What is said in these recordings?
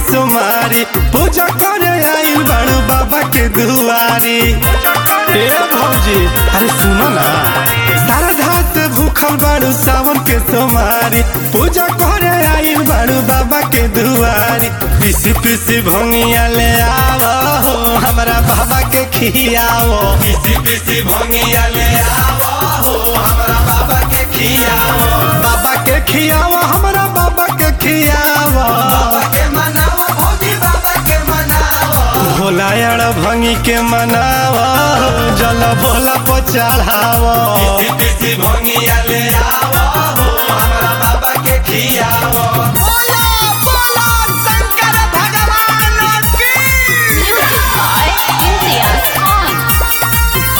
सुमारी पूजा करे आइल बड़ू बाबा के दुआरी ए भौजी अरे सुनो ना सारा धात भूखल बड़ू सावन के सुमारी पूजा करे आइल बड़ू बाबा के दुआरी पिसी पिसी भंगिया ले आवो हमरा बाबा के खियावो पिसी पिसी भंगिया ले आवो हमरा बाबा के खियावो बाबा के खियावो हमरा बाबा के खियावो बाबा के मनावो भौजी बाबा के मनावो भोला यार भंगी के मनावो जल भोला को चढ़ावो पिसी पिसी भंगिया ले आवो हमरा बाबा के खियावो बोलो बोलो शंकर भगवान की Music by Imtiaz Khan.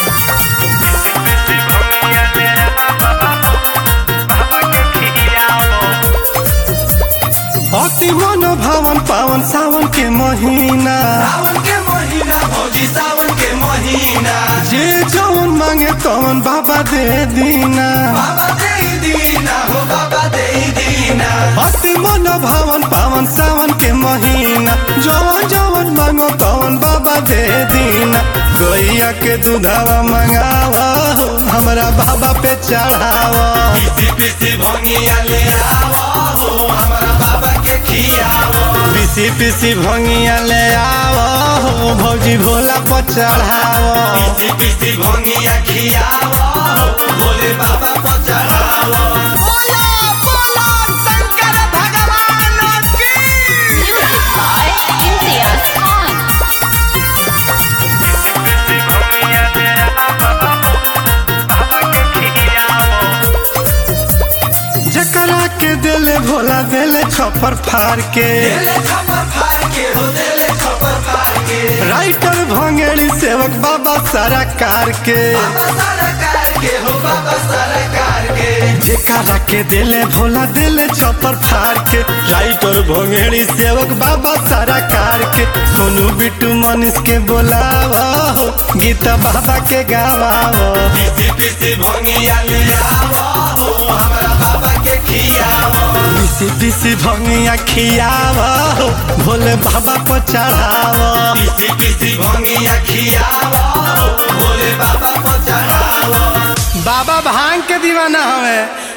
अति मन भावन पावन सावन के महीना सावन के महीना भौजी सावन के महीना जे जौन मांगे तौन बाबा दे दीना बाबा दे दीना हो बाबा दे दीना अति मन भावन पावन सावन के महीना जवन जवन मांगो तवन बाबा दे दीना गैया के दूधावा मंगावा हमरा बाबा पे चढ़ावा पिसी पिसी भंगिया ले आवो हमरा बाबा के खियावो पिसी पिसी भंगिया ले आवो भौजी भोला पर चढ़ावो पिसी पिसी भंगिया खियावो भोले बाबा को चढ़ावो बोलो बोलो शंकर भगवान की Music by Imtiaz Khan. जकरा के दिले भोला दिले छपर फाड़ के देले खपर फाड़ के हो देले खपर फाड़ के राइटर भंगेड़ी सेवक बाबा सारा कार के बाबा सरकार के हो बाबा सरकार के जेकरा के दिले भोला दिले छपर फाड़ के राइटर भंगेड़ी सेवक बाबा सारा कार के सोनू बिट्टू मनीष के बोलावो गीता बाबा के गावावो पिसी पिसी भंगिया ले आवो हमरा बाबा के खियावो पिसी पिसी भंगिया खियावो भोले बाबा को चढ़ावो पिसी पिसी भंगिया खियावो भोले बाबा को चढ़ावो बाबा भांग के दीवाना हवे